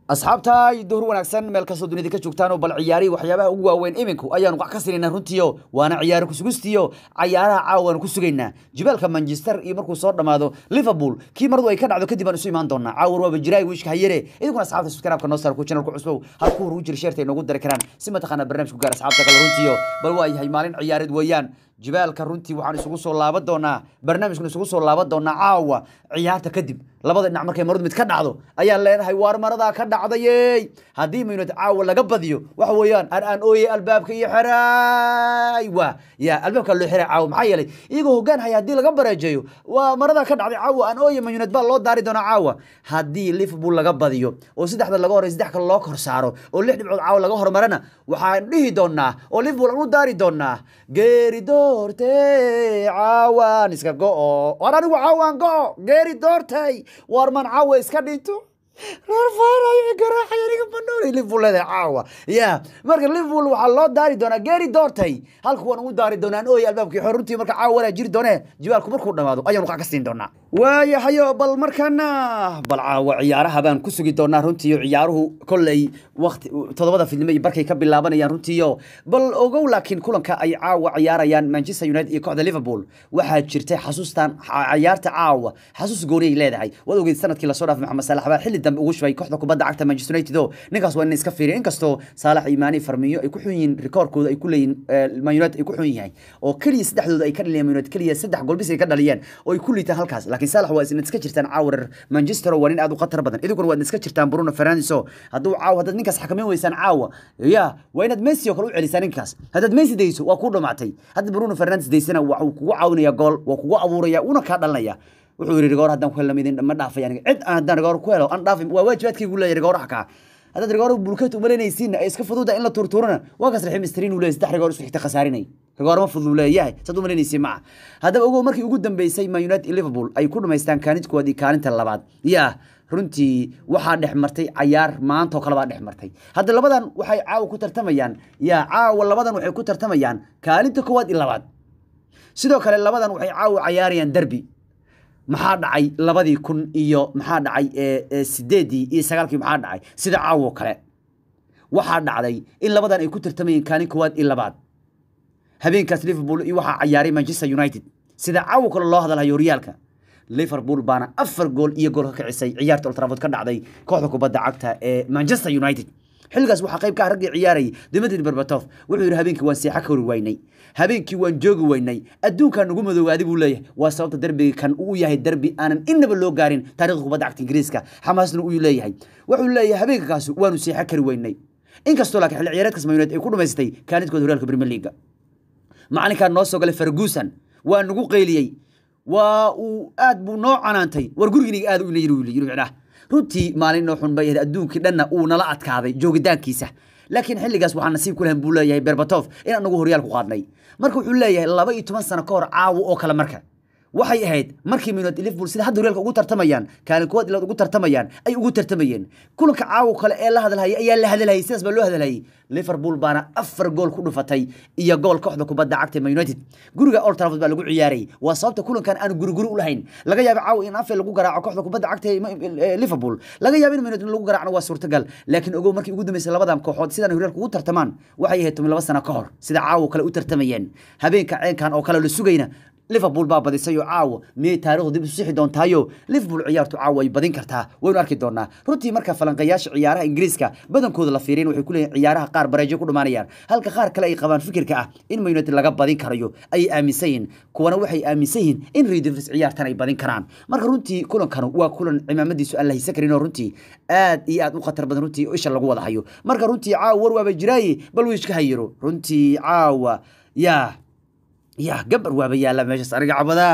asxaabta duhur wanaagsan meel kastoo dunida ka joogtaan oo bal ciyaarihii waxyaabaha ugu waaweyn iminku ayaanu wax ka sinayna runtiio waana ciyaaro kusugustiyo cayaaraha caawaanu ku sugaynaa jibaalka manchester iyo markuu soo dhammaado liverpool kii maradu ay ka dhacdo kadib aan isu imaan doonaa caawar waaba jiraay wiishka hayere idinkuna asxaabta subscribe-ka noo saar ku channelku cusbow halkuu hor ugu jira sheerta ay noogu dari karaan si mataqaana barnaamijku gaar asxaabta kale runtiio bal waa yahay maalin ciyaareed weeyaan jibaalka runtii waxaan isugu soo laaban doonaa barnaamijkan isugu soo laaban doonaa caawa ciyaarta kadib labada dhinac markay maradu mid ka dhacdo ayaan leenahay waar maradaa ka dhacdayey haddii maynud caawa laga badiyo waxa weeyaan aan aan ooyey albaabka iyo xeraay waa ya albaabka loo xiray caawa maxaa yeelay iyagoo hoggaan haya haddii laga bareejeeyo waa maradaa ka dhacday caawa aan ooye mayuned baa loo daari doonaa caawa haddii liverpool laga badiyo oo saddexda laga horey saddex kale loo kor saaro oo lix dhibcood caawa laga hormarana waxaan dhihi doonaa oo liverpool aan u daari doonaa geeri doorte caawaan iska go-o war anigu caawaan go-o geeri doortay war man caawa iska dhinto caawa ya marka liverpool waxaa loo daari doonaa geeri doortay halka waan ugu daari doonaan ooy albaabkii xor runtii marka caawa walaa jiri doonee jibaalku markuu dhamaado ayaanu qac ka siin doonaa waayahayo bal markana bal caawa ciyaaraha baan ku sugi doonaa runtiiyo ciyaaruhu kolley waqti toddobada fidnimo iyo barkay ka bilaabanayaan runtiiyo bal ogow laakiin kulanka ay caawa ciyaarayaan manchester united iyo kooxda liverpool waxaa jirtay xasuustan ciyaarta caawa xasuus gooniyay leedahay waad ogeyd sanadkii lasoo dhaafay maxamed saalax baa xilli dambe ugu shubay kooxda kubadda cagta manchester united oo ninkaas waa ina iska fiiriya inkastoo saalax imaani farmiyo ay ku xun yihiin rikoorkooda ay ku leeyihin man united ay ku xun yahay oo keliya saddexdooda ay ka dhaliyeen man united keliya saddex gool bis ay ka dhaliyeen oo ay ku liitaan halkaas laakiin saalax waa isna iska jirtaan caawarar manchester waa nin aad u khatar badan idinkuna waad iska jirtaan bruno fernandes oo hadduu caawa haddaad ninkaas xakameyn weysaan caawa ya waa inaad messi oo kale u celisaan ninkaas haddaad messi dayso waa kuu dhamaatay hadda bruno fernandes daysana waxuu kugu caawinaya gool waa kugu abuuraya una kaa dhalinaya wuxuu yidhi rigoor haddaan ku helna midin ma dhaafay aniga cid aan haddaan rigoor ku helo aan dhaafay waa waajibaadkaygu leeyahay rigooraha kaa haddaad rigoor bulkeet umalanaysiin ay iska fududa in la turturana waa kaas raxiim istrin uu leeyahay saddex rigoor isku xigta khasaarinay rigoor ma fudud leeyahay sad umalanaysiin maca haddaba ogow markii ugu dambeysay man united iyo liverpool ay ku dhamaystaan kaalintkooda iyo kaalinta labaad yaa runtii waxaa dhex martay cayaar maanta oo kale baa dhex martay hadda labadan waxay caawa ku tartamayaan yaa caawa labadan waxay ku tartamayaan kaalinta koowaad iyo labaad sidoo kale labadan waxay caawa cayaarayaan derby maxaa dhacay labadii kun iyo maxaa dhacay sideedii iyo sagaalkii maxaa dhacay sida caawo kale waxaa dhacday in labadan ay ku tartamayeen kaalin koowaad iyo labaad habeenkaas liverpool iyo waxaa cayaaray manchester united sida caawo kale loo hadalhayo horyaalka liverpool baana afar gool iyo gool ka kicisay ciyaarta old trafford ka dhacday kooxda kubadda cagta ee manchester united xilligaas waxaa qayb ka ah raggii ciyaarayay dimitri berbatov wuxuu yidhi habeenkii waan seexa ka hori waynay habeenkii waan joogi waynay adduunkaa nagu madoogaadi buu leeyahay waa sababta derbiga kan uu yahay derbi aanan innaba loo gaarin taarikhda kubadda cagta ingiriiska xamaasna uu leeyahay wuxuu leeyahay habeenkakaas waanu seexa kari waynay inkastoo laakiin xilli ciyaareedkaas man united ay ku dhamaystay kaalidkooda horyaalka premier leaga macalinkaan noo soo galay ferguson waa nagu qayliyey waa uu aad buu noo canaantay war guriginiga aad u yiri yiri micnaha runtii maalin noo xun bay ahayd adduunkii dhanna uu nala adkaaday joogitaankiisa laakiin xilligaas waxaa nasiib ku lahan buu leeyahay berbatov in anagu horyaal ku qaadnay marka wuxuu leeyahay laba iyo toban sano ka hor caawo oo kale marka waxay ahayd markii minod liverpool sida hadda horyaalka ugu tartamayaan kaalin koowaad ilaad ugu tartamayaan ay ugu tartamayeen kulanka caawo kale ee la hadalhayay ayaa la hadalhayay sidaas baa loo hadalhayay liverpool baana afar gool ku dhufatay iyo gool kooxda kubadda cagta man united guriga old trafford baa lagu ciyaarayay waa sababta kulankan aan guriguri u lahayn laga yaabo caawo in afel lagu garaaco kooxda kubadda cagta ee liverpool laga yaabo in man united lagu garaacno waa suurtagal laakiin ogow markii ugu dambeysay labadan kooxood sidaan horyaalka ugu tartamaan waxay ahayd toban laba sano ka hor sida caawo kale u tartamayeen habeenka ceenkan oo kale la sugayna liverpool baa badisay oo caawo miyay taarikhdu dib isu sixi doontaayo liverpool ciyaartu caawo ay badin kartaa waynu arki doonaa runtii marka falanqayaasha ciyaaraha ingiriiska badankooda la fiiriyan waxay ku leeyihin ciyaaraha qaar bareejo ku dhumaanayaan halka qaar kale ay qabaan fikirka ah in man united laga badin karayo ayay aaminsan yihin kuwana waxay aaminsan yihiin in redivers ciyaartan ay badin karaan marka runtii kulankanu waa kulan cimaamadiisu aan la haysan karin oo runtii aad iyo aad u khatar badan runtii isha lagu wada hayo marka runtii caawa war waaba jiraaye bal wiishka hayiro runtii caawa yaa ya gabar waaba yaalla meeshaas aniga cabadaa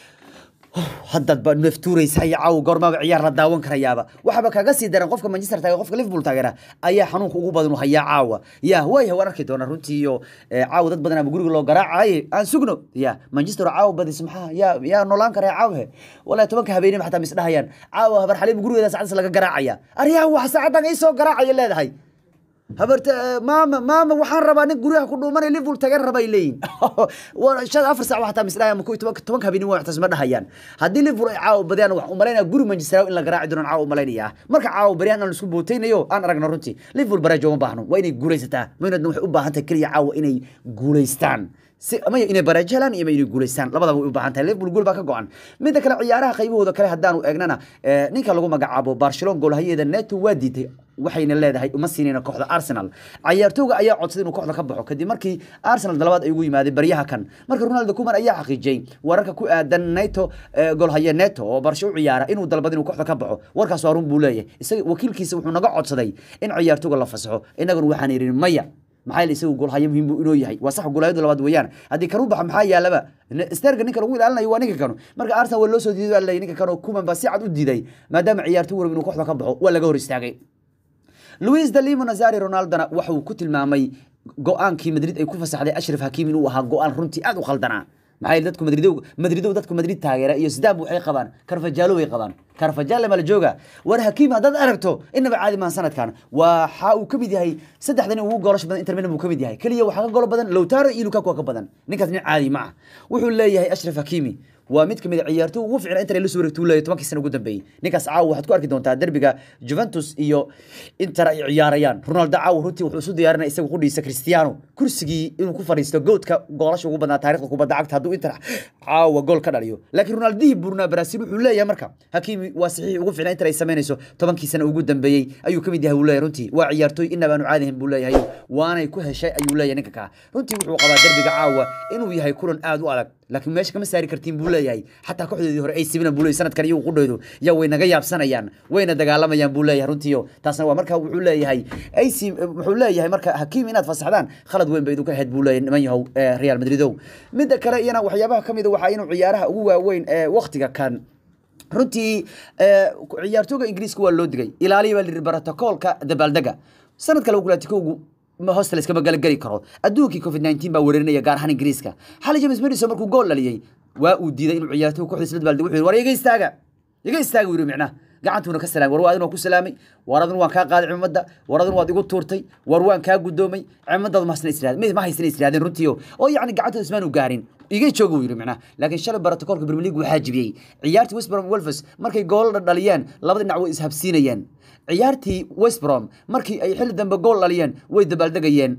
haddaad ba neftuuraysa iyo caawa goormaaba ciyaar la daawan karayaaba waxaaba kaga sii daran qofka manchester taageer qofka liverpool taageera ayaa xanuunka ugu badan u hayaa caawa ya waaya waan arki doonaa runtii iyo caawa dad badan ama guriga loo garaacaye aan sugno ya manchester caawa badis maxaa yaa yaa noolaan karaya caawa walahi tobanka habeenimo xataa misdhahayaan caawa habar xaliib gurigeeda saacadaas laga garaacaya aryaa wax saacadan ii soo garaacaya leedahay habarta maama maama waxaan rabaa nin guryaha ku dhuumanay liverpool tagan rabay leeyihin waa shan afar saac waxaa misdhahay ama toban tobanka habeenimo waxtaas ma dhahayaan haddii liverpool ay caawa badiyaan waxaan umalaynaya guri manchester in la garaaci doonaan caawa umalaynaya marka caawa baryahan aan isku bootaynayo aan aragno runtii liverpool baraajo uma baahno waa inay guulaysataa maynadna waxay u baahan tahay keliya caawa inay guulaystaan si ama inay baraajo helaan iyo inay guulaystaan labadaba way u baahan tahay liverpool gool baa ka go-an midda kale ciyaaraha qaybahooda kale haddaanu eegnana ninka lagu magacaabo barcelona goolhayeeda neto waa diiday waxayna leedahay uma siinayna kooxda arsenal cayaartooga ayaa codsaday inuu kooxda ka baxo kadib markii arsenal dalabaad ay ugu yimaadeen baryaha kan marka ronaldo kuman ayaa xaqiijiyey wararka ku aadan neto goolhaye neto oo barsho u ciyaara inuu dalbad inuu kooxda ka baxo warkaas waa run buu leeyahay isaga wakiilkiisa wuxuu naga codsaday in ciyaartooga la fasaxo innaguna waxaan irin maya maxaa yeele isagu goolhayo muhiim buu inoo yahay waa sax goolhayadu labaad weeyaan haddii kanu baxa maxaa yaalaba sterga ninka lagu ilaalinayo waa ninka kanu marka arsenal waa loo soo diiday baa leeyahay ninka kanu kuman baa si cad u diiday maadaama ciyaartoy warab inuu kooxda ka baxo waa laga hor istaagay luis de limo nazari ronaldona waxa uu ku tilmaamay go-aankii madrid ay ku fasaxday ashraf hakiim inuu ahaa go-aan runtii aad u qaldanaa maxaa yeele dadku madridow madridow dadku madrid taageera iyo sidaab waxay qabaan karfajaalo way qabaan karfajaale mala jooga war hakiim haddaad aragto inaba caadi maahan sanadkan waxa uu ka mid yahay saddexdan ugu goolasho badan inter milan buu ka mid yahay keliya waxaa ka golo badan lowtaro iyo lukaku waa ka badan ninkaas nin caadi ma ah wuxuu leeyahay ashraf hakiimi waa mid kamid a ciyaartoy ugu ficna inter la soo wareegtuu leeyahay tobankii sana ugu dambeeyey ninkaas caawa waxaad ku arki doontaa derbiga juventus iyo inter ay ciyaarayaan ronaldo caawa runtii wuxuu isu diyaarinaya isaga qudhiisa cristiano kursigii inuu ku fadhiisto goodka goolasha ugu badnaa taarikhda kubadda cagta hadduu inter caawa gool ka dhaliyo laakiin ronaldihii burnaa brazil wuxuu leeyahay marka hakiimi waa saxiix ugu ficna inter ay samaynayso tobankii sana ugu dambeeyey ayuu ka mid yahay buu leeyahay runtii waa ciyaartoy inaba aanu caadihin buu leeyahay waanay ku heshay ayuu leeyahay ninka kaa runtii wuxuu qabaa derbiga caawa inuu yahay kulan aad u adag laakiin meesha kama saari kartiin buu leeyahay xataa kooxdoodii hore ay sibina buu leeyahay sanadkan iyagu qudhoodu yaa way naga yaabsanayaan wayna dagaalamayaan buu leeyahay runtiiyo taasna waa marka wuxuu leeyahay ac wuxuu leeyahay marka hakiim inaad fasaxdaan khalad weyn bay idinku ahayd buu leeyahay niman yahow real madridow midda kale iyana waxyaabaha ka mid a waxaa inuu ciyaaraha ugu waaweyn ee waktiga kan runtii ciyaartooga ingiriiska waa loo digay ilaaliya baa lihi brotocoolka dabaaldega sanad kale kulatikowgu hoosta layskama galageli karo adduunkii covid 19 baa weerarinaya gaar ahaan ingiriiska xali james madison markuu gool dhaliyey waa uu diiday inuu ciyaartooy kooxdiisa la dabaaldego wuxuu yidhi war iga istaaga iga istaaga wuu yidhi micnaha gacantuuna ka salaamay war waa adin waa ku salaamay war adin waan kaa qaaday cimamadda war adin waad igu tuurtay war waan kaa gudoomay cimadaadu ma hasna israadeen ma haysana israadeen runtiio oo yacni gacantooda ismaanu gaarin iga jooga wuu yidhi micnaha laakiin shalay barotokoolka premier league waxaa jibiyey ciyaartii westbrom wolves markay gool dhaliyeen labada dhinac way ishabsiinayeen ciyaartii westbrom markii ay xilli dambe gool dhaliyeen way dabaaldegayeen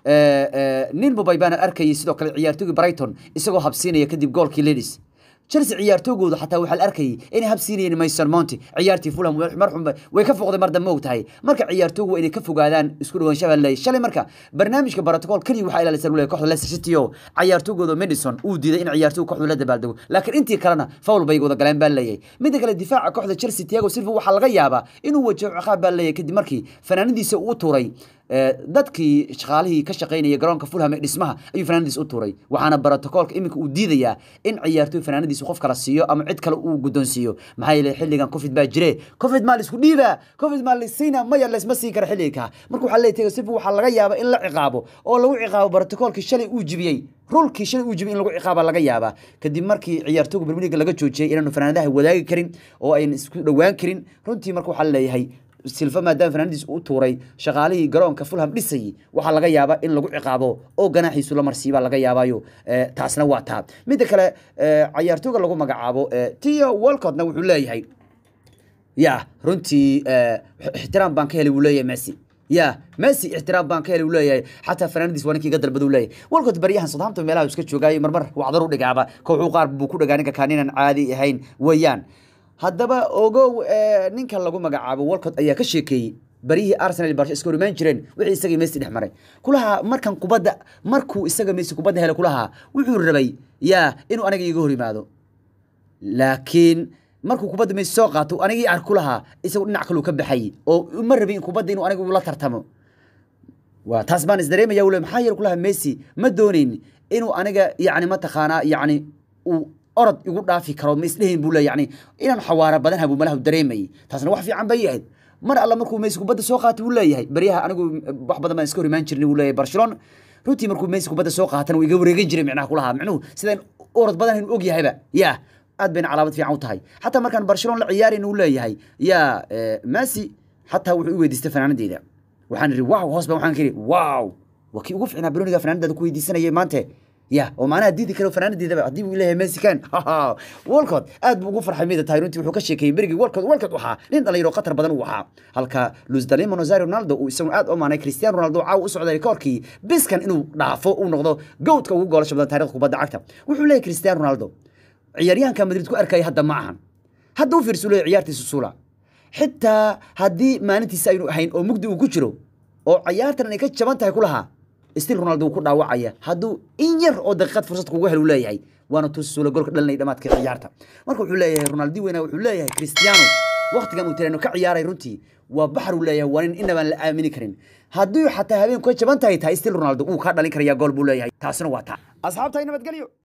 nin mubay baana arkayay sidoo kale ciyaartoygii brighton isagoo habsiinaya kadib goolkii ladies chelsea ciyaartoogooda xataa waxaa la arkayay inay habsiinayeen mason monti ciyaartii fulham marxum way ka foqday mar dambe og tahay marka ciyaartoogu waa inay ka fogaadaan isku dhawaanshaha leeyahay shalay marka barnaamijka protocol kaliya waxaa ilaalisa leeyahay kooxda leicester city oo ciyaartoogooda madison uu diiday in ciyaartoogu kooxdu la dabaaldego laakiin intii kalena foul bay wada galeen baa leeyahay midda kale difaaca kooxda chelsea tiago silva waxaa laga yaabaa inuu wajaho ciqaab baa leeyahay kadib markii fanaanadiisa uu tuuray dadkii shaqaalihii ka shaqaynaya garoonka fulham ee dhismaha ayuu fanaanadiis u tuuray waxaana brotocoolka iminka uu diidayaa in ciyaartoy fanaanadiisa qof kala siiyo ama cid kale uu guddoonsiiyo maxaa yeelay xilligan covid baa jire covid maa laisku dhiibaa covid maa laysiina maya laysma siin kara xilliga marka waxaa leeyahay tego sifu waxaa laga yaabaa in la ciqaabo oo lagu ciqaabo brotocoolkii shalay uu jibiyey rulkii shalay uu jibiyey in lagu ciqaaba laga yaabaa kadib markii ciyaartooga bermiliga laga joojiyey inaanu fanaanadaha wadaagi karin oo ayna isku dhowaan karin runtii marka waxaa leeyahay silfa maadaama fanaanadiis u tuuray shaqaalihii garoonka fulham dhisayay waxaa laga yaabaa in lagu ciqaabo oo ganaaxiisu la marsiibaa laga yaabaayo taasna waa taa midda kale cayaartooga lagu magacaabo tio walcotna wuxuu leeyahay ya runtii ixtiraam baan ka helay wuu leeyahay messi ya messi ixtiraam baan ka helay uu leeyahay xataa fanaanadiis waa ninkii ga dalbada uu leeyahay walcott baryahan southampton meelaha iska joogaayo marmar wacdar u dhigaaba kooxuu qaar buu ku dhagaa ninka kaaninan caadi ahayn weeyaan haddaba ogow ninka lagu magacaabo walcott ayaa ka sheekeeyey baryihii arsenal barsho iska horimaan jireen wixii isagii messi dhex maray kulahaa markan kubadda markuu isaga messi kubadda hele kulahaa wuxuu rabay yaa inuu aniga iga hor yimaado laakiin markuu kubadda messi soo qaato anigii ark kulahaa isagu dhinac kaluu ka baxay oo ma rabin in kubadda inuu aniga la tartamo waa taas baan isdareemaya ule maxaa yeele kulahaa messi ma doonayn inuu aniga yacni mataqaanaa yacni uu orod igu dhaafi karo ma isdhehin buu le yani inaan xawaara badan habu malahu dareemayay taasna wax fiican bay ahayd mar alla markuu messi kubadda soo qaatay buu leeyahay baryaha anigu wax badan baan iska hor imaan jirnay buu leeyahay barcelona runtii markuu messi kubadda soo qaatana wuu iga wareegan jiray micnaha kulahaa micnuhu sidaan orod badan inu og yahayba yaa aad bayna calaamad fiican u tahay xataa markaan barcelona la ciyaarayn uu leeyahay yaa messi xataa wuxuu i weydiistay fanaanadeeda waxaan idhi wow hoos baan waxaan ka idhi wow waa kii ugu ficnaa baroniga fanaanadaada ku weydiisanayay maante ya oo maanaha diidi karo fanaanadeedaba haddii uu leeyahay messi kan walcott aad buu ugu farxay mida tahay runtii wuxuu ka sheekeeyey berigii walcott walcott waxaa nin dhalinyaro khatar badan uu ahaa halka luis dalimo nazario ronaldo uu isagu aad u amaanay cristiano ronaldo caawa u socday koorkii biskan inuu dhaafo uu noqdo goodka ugu goolasha badan taarikhda kubadda cagta wuxuu leeyahay cristiano ronaldo ciyaaryahanka madrid ku arkaya hadda ma ahan hadda u fiirsu leeyahay ciyaartiisa suula xitaa haddii maalintiisa aynu ahayn oo mugdi uu ku jiro oo ciyaartan ay ka jaban tahay ku lahaa stil ronaldo wuu ku dhaawacaya hadduu in yar oo daqiiqad fursad kugu hel uu leeyahay waana tus suula golka dhalinay dhamaadka ciyaarta marka wuxuu leeyahay ronaldi weyna wuxuu leeyahay cristiano waqtigan uu tirano ka ciyaaray runtii waa baxar uu leeyahay waa nin inabaan la aamini karin haddii xataa habeenku ka jaban tahay tahay stil ronaldo wuu kaa dhalin karayaa gool buu leeyahay taasina waa taa asxaabtay nabadgelyo